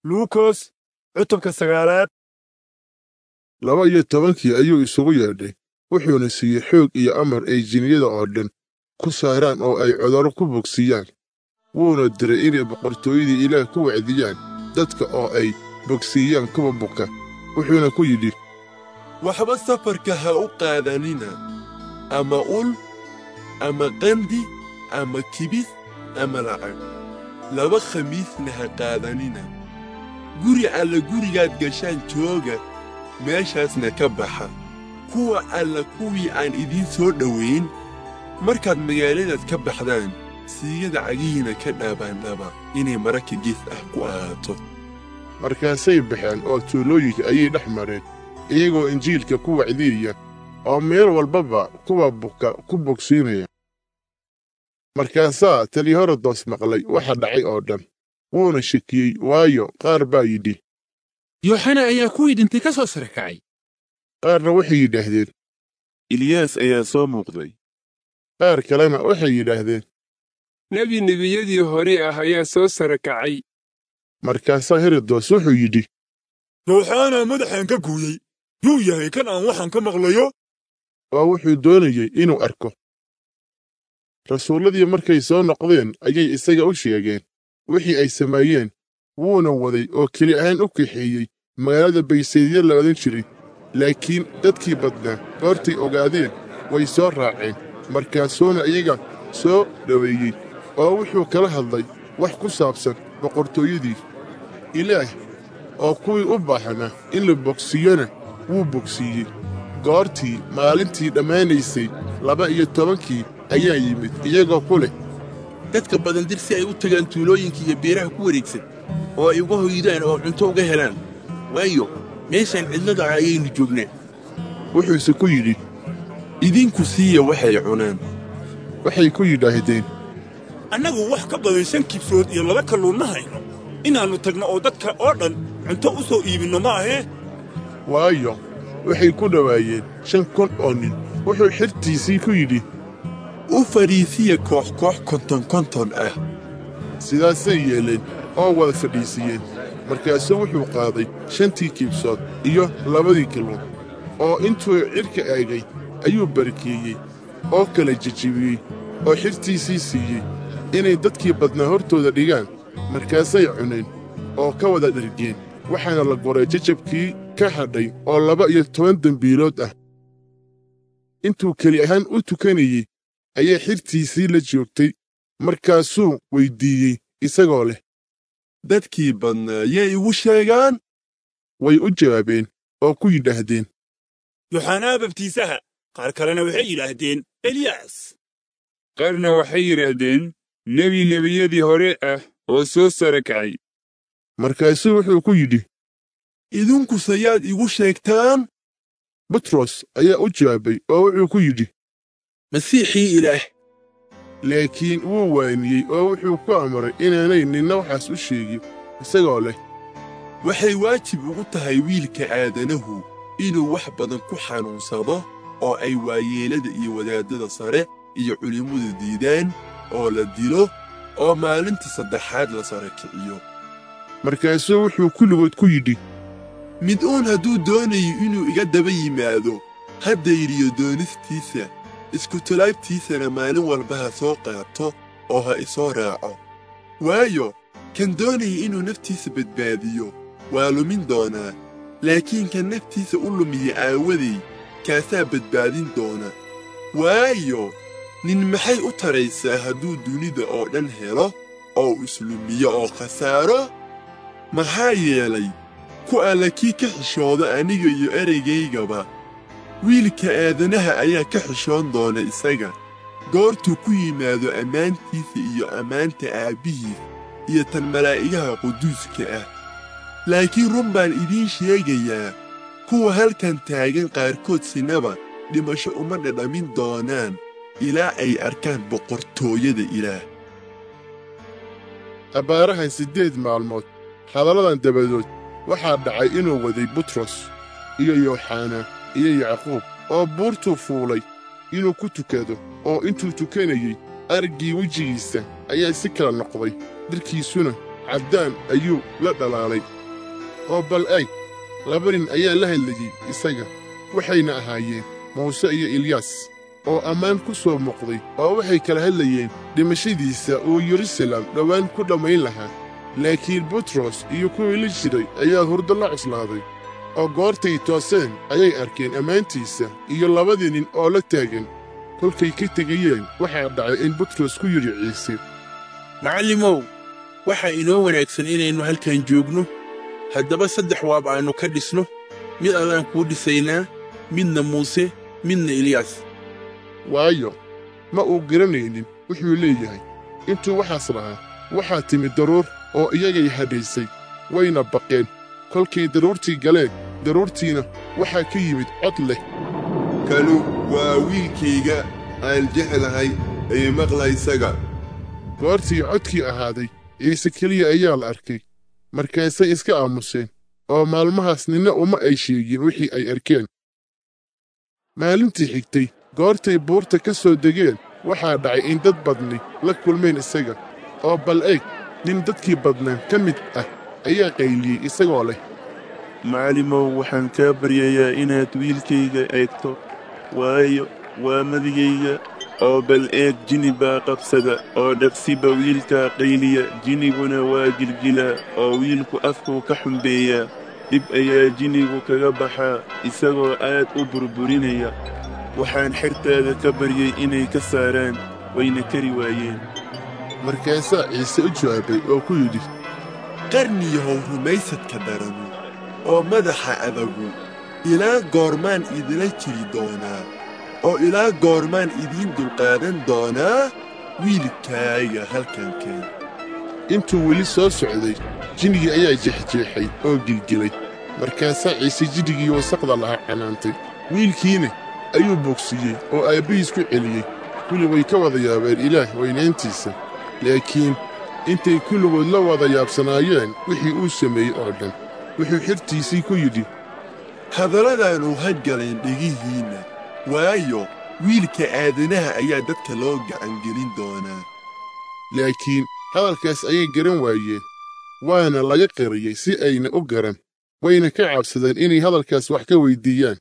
luukos cutubka sagaalaad laba iyo tobankii ayuu isugu yeedhay wuxuuna siiyey xoog iyo amar ay jinniyada oo dhan ku saaraan oo ay cudurro ku bogsiiyaan wuuna diray inay boqortooyadii ilaah ku wacdiyaan dadka oo ay bogsiiyaan kuwa buka wuxuuna ku yidhi waxba safarka ha u qaadanina ama ul ama qandi ama kibis ama lacag laba khamiisna ha qaadanina guri alla gurigaad gashaan jooga meeshaasna ka baxa kuwa alla kuwii aan idiin soo dhowayn markaad magaaladaad ka baxdaan siigada cagihiina ka dhaabaandhaba inay maraka gees ah ku ahaato markaasay baxeen oo tuulooyinka ayay dhex mareen iyagoo injiilka ku wacdiyaya oo meel walbaba kuwa buka ku bogsiinaya markaasaa taliyaherodos maqlay waxa dhacay oo dhan wuuna shakiyey waayo qaar baa yidhi yooxana ayaa kuwii dhintay ka soo sare kacay qaarna waxay yidhaahdeen ilyaas ayaa soo muuqday qaar kalena waxay yidhaahdeen nebi nebiyadii hore ah ayaa soo sare kacay markaasaa herodos wuxuu yidhi yooxana madaxaan ka guuyey yuu yahay kan aan waxaan ka maqlayo oo wuxuu doonayey inuu arko rasuulladii markay soo noqdeen ayay isaga u sheegeen wixii ay sameeyeen wuuna waday oo keli ahaan u kaxeeyey magaalada baysaydya la odhan jiray laakiin dadkii badnaa goortay ogaadeen way soo raaceen markaasuuna iyaga soo dhoweeyey oo wuxuu kala hadlay wax ku saabsan boqortooyadii ilaah oo kuwii u baahnaa in la bogsiiyona wuu bogsiiyey goortii maalintii dhammaanaysay laba iyo tobankii ayaa yimid iyagoo ku leh dadka badan dir si ay u tagaan tuulooyinka iyo beeraha ku wareegsan oo ay uga hoydaan oo cunto uga helaan waayo meeshaan cidlada ah ayaynu joognaa wuxuuse ku yidhi idinku siiya waxay cunaan waxay ku yidhaahdeen annagu wax ka badan shan kibsood iyo laba kalluun ma hayno inaannu tagno oo dadka oo dhan cunto u soo iibinno ma ahee waayo waxay ku dhowaayeen shan kun oo nin wuxuu xirtiisii ku yidhi u fadhiisiya koox koox konton konton ah sidaasay yeeleen oo wada fadhiisiyeen markaasuu wuxuu qaaday shantii kiibsood iyo labadii kalluun oo intuu cidhka eegay ayuu barakeeyey oo kala jejebiyey oo xirtiisii siiyey inay dadkii badnaa hortooda dhigaan markaasay cuneen oo ka wada dhergeen waxaana la goray jajabkii ka hadhay oo laba iyo toban dembiilood ah intuu keli ahaan u tukanayey ayaa xirtiisii la joogtay markaasuu weyddiiyey isagoo leh dadkii badnaa yay igu sheegaan way u jawaabeen oo ku yidhaahdeen yooxanaa babtiisaha qaar kalena waxay yidhaahdeen eliyaas qaarna waxay yidhaahdeen nebi nebiyadii hore ah oo soo sare kacay markaasuu wuxuu ku yidhi idinkusayaad igu sheegtaan butros ayaa u jawaabay oo wuxuu ku yidhi masiixii ilaah laakiin wuu waaniyey oo wuxuu ku amray inaanay ninna waxaas u sheegin isagoo leh waxay waajib ugu tahay wiilka aadanahu inuu wax badan ku xanuunsado oo ay waayeelada iyo wadaaddada sare iyo culimmadu diidaan oo la dilo oo maalinta saddexaad la sare kiciyo markaasuu wuxuu kulligood ku yidhi mid uun hadduu doonayo inuu iga daba yimaado ha dayriyo doonistiisa iskutulaabtiisana maalin walba ha soo qaato oo ha isoo raaco waayo kan doonaya inuu naftiisa badbaadiyo waa lumin doonaa laakiin kan naftiisa u lumiya aawaday kaasaa badbaadin doona waayo nin maxay u taraysaa hadduu dunida oo dhan helo oo islumiyo oo khasaaro maxaa yeelay ku alla kii ka xishooda aniga iyo ereygaygaba wiilka aadanaha ayaa ka xishoon doona isaga goortuu ku yimaado ammaantiisa iyo ammaanta aabbihiis iyo tan malaa'igaha quduuska ah laakiin run baan idiin sheegayaa kuwa halkan taagan qaarkood sinaba dhimasho uma dhadhamin doonaan ilaa ay arkaan boqortooyada ilaah abbaarahan siddeed maalmood hadalladan dabadood waxaa dhacay inuu waday butros iyo yooxana iyo yacquub oo buurtuu fuulay inuu ku tukado oo intuu tukanayey araggii wejigiisa ayaa si kala noqday dharkiisuna caddaan ayuu la dhalaalay oo bal eg laba nin ayaa la hadlayey isaga waxayna ahaayeen muuse iyo ilyaas oo ammaan ku soo muuqday oo waxay kala hadlayeen dhimashadiisa uu yerusalem dhowaan ku dhammayn lahaa laakiin butros iyo kuwii la jiray ayaa hurdo la cuslaaday oo goortay tooseen ayay arkeen ammaantiisa iyo labadii nin oo la taagan kolkay ka tegayeen waxaa dhacay in butros ku yidhi ciise macallimow waxaa inoo wanaagsan inaynu halkan joogno haddaba saddex waab aannu ka dhisno mid adaan kuu dhisaynaa midna muuse midna eliyaas waayo ma uu garanaynin wuxuu leeyahay intuu waxaas lahaa waxaa timid daruur oo iyagay hadhaysay wayna baqeen kolkay daruurtii galeen daruurtiina waxaa ka yimid cod leh kanu waa wiilkayga aan jeclahay ee maqla isaga goortii codkii ahaaday ciise keliya ayaa la arkay markaasay iska aamuseen oo maalmahaas ninna uma ay sheegin wixii ay arkeen maalintii xigtay goortay buurta ka soo degeen waxaa dhacay in dad badni la kulmeen isaga oo bal eeg nin dadkii badnaan ka mid ah ayaa qayliyey isagoo leh macallimow waxaan kaa baryayaa inaad wiilkayga eegto waayo waa madigayga oo bal eeg jini baa qabsada oo dhaqsiba wiilkaa qayliya jiniguna waa gilgilaa oo wiilku afkuu ka xumbeeyaa dhib ayaa jinigu kaga baxaa isagoo aad u burburinaya waxaan xertaada ka baryay inay ka saaraan wayna kari waayeen markaasaa ciise u jawaabay oo ku yidhi qarniyahow rumaysadka daranu oo madaxa adagu ilaa goormaan idila jiri doonaa oo ilaa goormaan idiin dulqaadan doonaa wiilkaaga halkan keen intuu weli soo socday jinnigii ayaa jeexjeexay oo gilgilay markaasaa ciise jinnigii wasaqda lahaa canaantay wiilkiina ayuu bogsiiyey oo aabbihiis ku celiyey kulli way ka wada yaabeen ilaah weynaantiisa laakiin intay kulligood la wada yaabsanaayeen wixii uu sameeyey oo dhan wuxuu xirtiisii ku yidhi hadalladaanu hadgaleen dhegihiinna waayo wiilka aadanaha ayaa dadka loo gacangelin doonaa laakiin hadalkaas ayay garan waayeen waana laga qariyey si ayna u garan wayna ka cabsadeen inay hadalkaas wax ka weyddiiyaan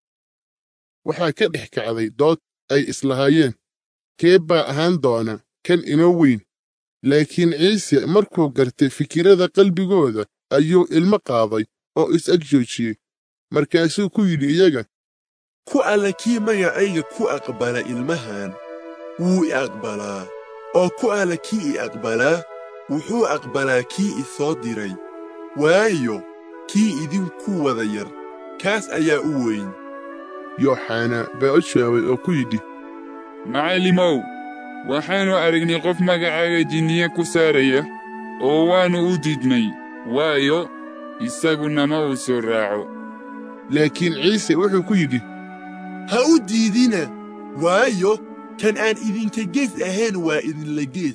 waxaa ka dhex kacday dood ay islahaayeen kee baa ahaan doona kan inoo weyn laakiin ciise markuu gartay fikirrada qalbigooda ayuu ilmo qaaday oo is-ag joojiyey markaasuu ku yidhi iyaga ku alla kii magacayga ku aqbala ilmahan wuu i aqbalaa oo ku alla kii i aqbalaa wuxuu aqbalaa kii i soo diray waayo kii idinku wada yar kaas ayaa u weyn yooxana baa u jawaabay oo ku yidhi macallimow waxaannu aragnay qof magacaaga jinniye ku saaraya oo waannu u diidnay waayo isaguna ma uu soo raaco laakiin ciise wuxuu ku yidhi ha u diidina waayo kan aan idinka gees ahayn waa idinla gees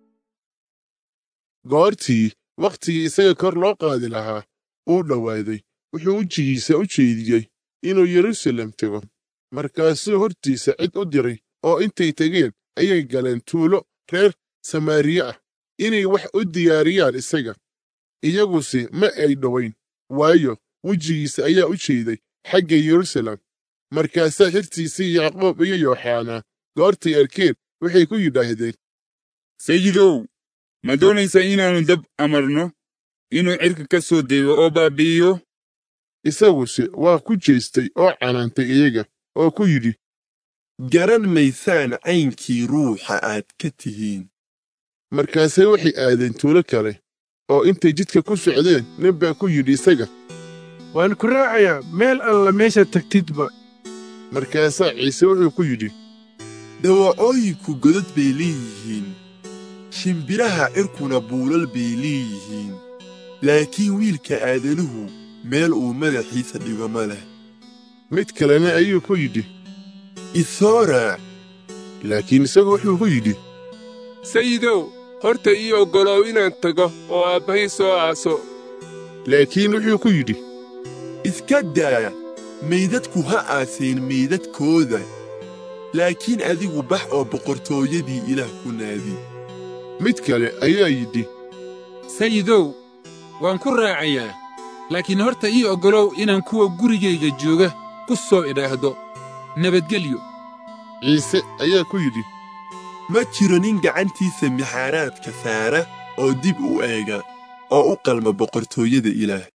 goortii wakhtigii isaga kor loo qaadi lahaa uu dhowaaday wuxuu wejigiisa u jeediyey inuu yerusalem tego markaasuu hortiisa cid u diray oo intay tegeen ayay galeen tuulo reer samaariye ah inay wax u diyaariyaan isaga iyaguse ma ay dhowayn waayo wejigiisa ayaa u jeeday xagga yerusalem markaasaa xirtiisii yacquub iyo yooxanaa goortay arkeen waxay ku yidhaahdeen sayidow ma doonaysaa inaannu dab amarno inuu cirka ka soo dego oo baabbi'iyo isaguse waa ku jeestay oo canaantay iyaga oo ku yidhi garan maysaan caynkii ruuxa aad ka tihiin markaasay waxay aadeen tuulo kale oo intay jidka ku socdeen nin baa ku yidhi isaga waan ku raacayaa meel alla meesha tagtidba markaasaa ciise wuxuu ku yidhi dawacooyinku godad bay leeyihiin shimbiraha cirkuna buulal bay leeyihiin laakiin wiilka aadanuhu meel uu madaxiisa dhigo ma leh mid kalena ayuu ku yidhi isoo raac laakiin isagu wuxuu ku yidhi sayidow horta ii oggolow inaan tago oo aabbahay soo aaso laakiin wuxuu ku yidhi iska daa maydadku ha aaseen maydadkooda laakiin adigu bax oo boqortooyadii ilaah ku naadi mid kale ayaa yidhi sayidow waan ku raacayaa laakiin horta ii oggolow inaan kuwa gurigayga jooga ku soo idhaahdo nabadgelyo ciise ayaa ku yidhi ma jiro nin gacantiisa mixaaraadka saara oo dib u eega oo u qalma boqortooyada ilaah